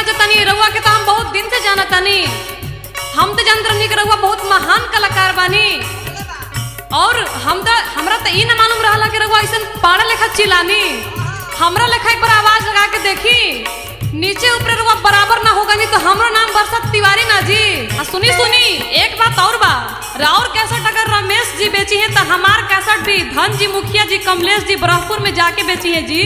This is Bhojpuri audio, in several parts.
सोचतनी रउआ के तो हम बहुत दिन से जानतनी हम तो जानत रहनी कि रउआ बहुत महान कलाकार बानी और हम तो हमरा तो ई ना मालूम रहला कि रउआ ऐसन पाड़ा लेखा चिलानी हमरा लेखा एक बार आवाज लगा के देखी नीचे ऊपर रउआ बराबर ना होगा नहीं तो हमरो नाम बरसात तिवारी ना जी आ सुनी सुनी एक बात और बा राउर कैसेट अगर रमेश जी बेची है तो हमार कैसेट भी धन जी मुखिया जी कमलेश जी ब्रह्मपुर में जाके बेची है जी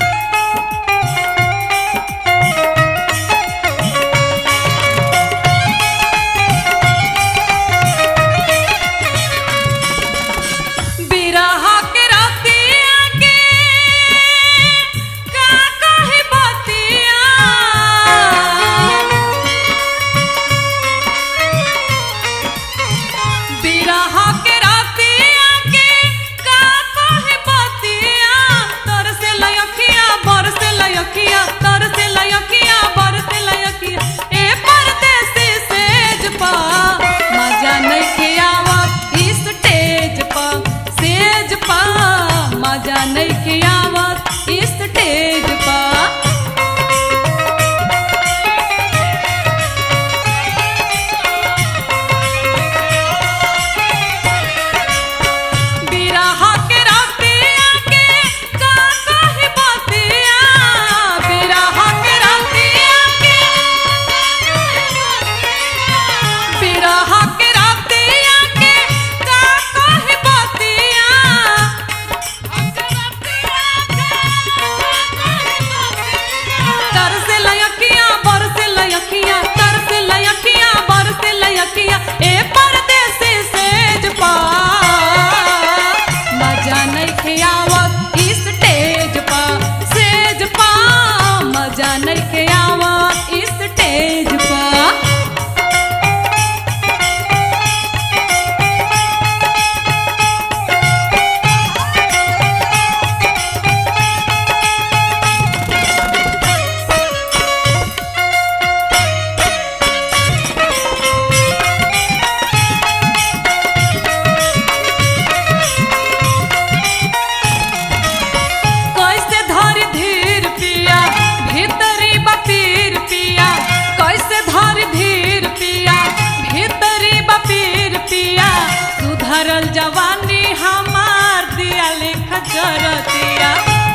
बिरहा के रतिया के का कहे बतिया बिरहा के रतिया के का कहे बतिया तर से लयखिया बर से लयखिया तर से लयखिया बर से लयखिया ए परदेसी सेज पा मजा नहीं आवत इस स्टेज पा सेज पा मजा नहीं आवत इस स्टेज पा बिरहा के रतिया के का कहे बतिया बिरहा के रतिया के बिरहा के रतिया के का कहे बतिया तर से लयखिया बर से लयखिया तर से लयखिया बर से लयखिया ए परदेसी सेज पा मजा नहीं खियावत इस स्टेज पा सेज पा मजा नहीं खियावत इस स्टेज पा कैसे धर धीर पिया भीतरी बपीर पिया कैसे धर धीर पिया भीतरी बपीर पिया सुधरल जवानी हमार दिया लेख जरतिया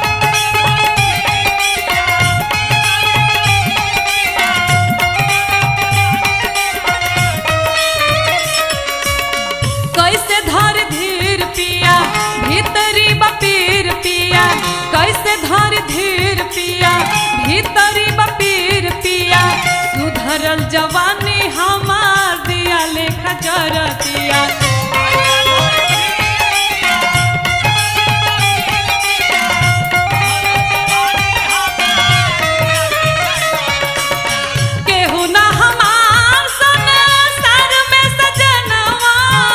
कैसे धर धीर पिया भीतरी बपीर पिया कैसे धर धीर पिया भीतरी बपीर पिया सुधरल जवानी हमार दिया लेखा जरतिया केहू ना हमार सन सर में सजनवा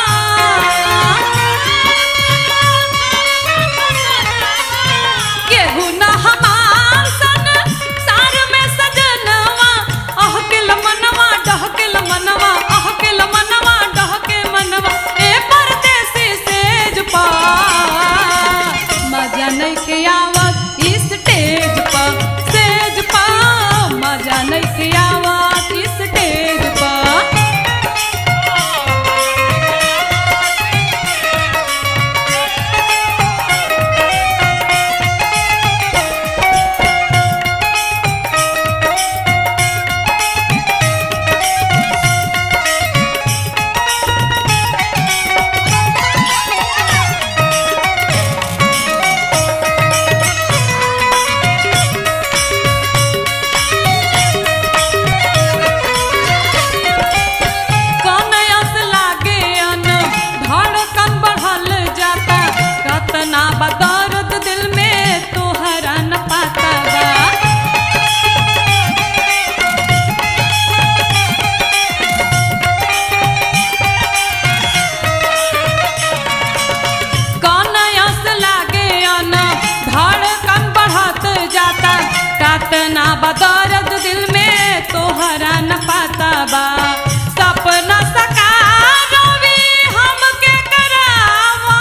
केहू ना हमार सन सर में सजनवा अह के लमनवा डह के लमनवा अह के लमनवा डह के मनवा ए परदेसी सेज पा मजा नहीं के आवत इस स्टेज पा सेज पा मजा नहीं के आवत इस स्टेज पा कनयस लागे अन धड़कन बढ़ल जाता कतना बदर्द दिल में तोहरा न पाता बा कनयस लागे अन धड़कन बढ़त जाता कतना बदर्द दिल में तोहरा न पाता बा सपना सकार भी हमके करावा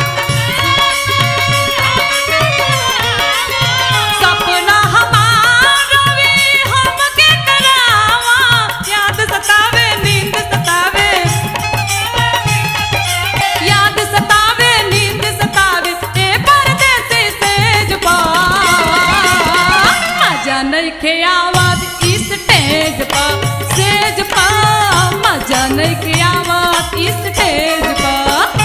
सपना हमार मजा नइखे आवत इस स्टेज पर सेज पर मजा नइखे आवत इस स्टेज पर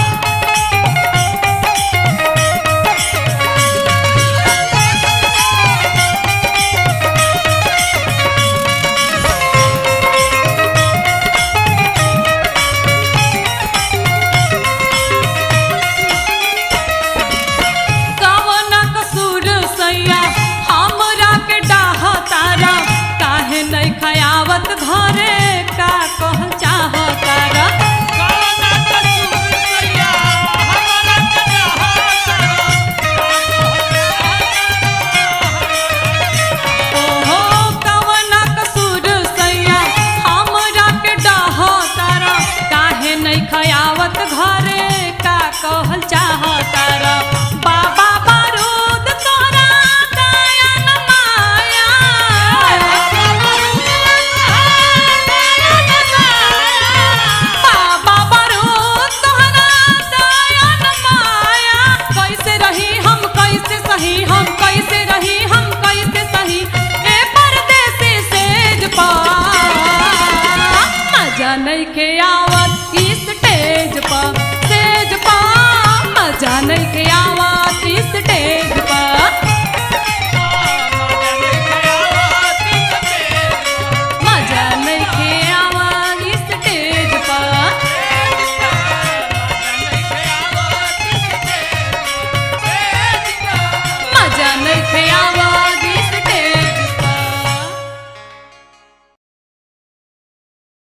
कवन कसूर सैया हमरा के डाह तारा काहे नहीं खयावत घरे का कहल चाह तारा ओहो कवन कसूर सैया हमरा के डाह तारा काहे नहीं खयावत घरे का कहल चाह तारा बाबा बारूद तोरा दया न माया बाबा बारूद तोरा दया न माया कैसे रही हम कैसे सही हम कैसे रही हम कैसे सही ए परदेसी सेज पा मजा नहीं के